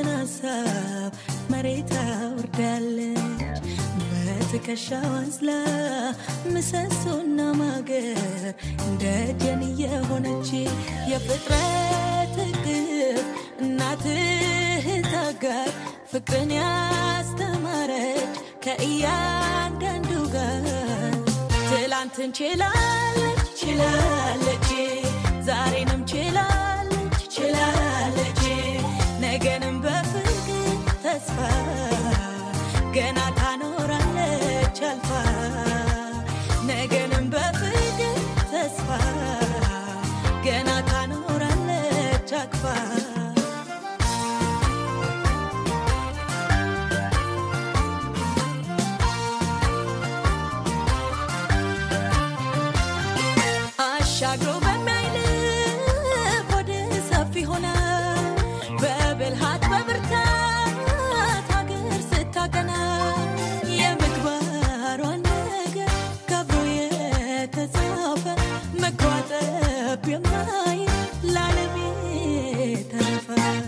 የልብን ሀሳብ መሬት አውርዳለች በትከሻዋ አዝላ ምሰሶና ማገር እንደ ደን የሆነች የፍጥረት እቅፍ እናትህ ታጋር ፍቅርን ያስተማረች ከእያንዳንዱ ጋር ትላንትን ችላለች ችላለች ዛሬንም ችላለች ችላለች ነገንም በፍቅር ተስፋ ገና ታኖራለች አልፋ ነገንም በፍቅር ተስፋ ገና ታኖራለች አቅፋ አሻግሮ በሚያይልፍ ወደ ሰፊ ሆነ በብልሃት በብርታት ሀገር ስታቀና የምግባሯን ነገር ከብሮ የተጻፈ መጓጠብ የማይ ለዓለም የተረፈ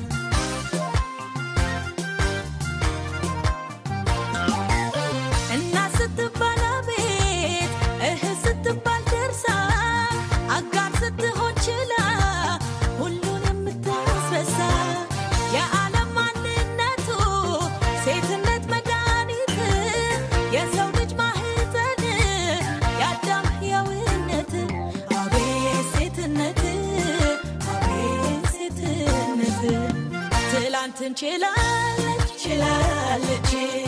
እና ስትባል አቤት እህ ስትባል ደርሳ አጋር ስትሆን ችላ ሁሉን የምታስረሳ የዓለም ማንነቱ ሴትነት መድኃኒት የሰው ልጅ ማህፀን የአዳም ሕያውነት አቤት ሴትነት አቤት ሴትነት ትላንትን ችላለች ችላለች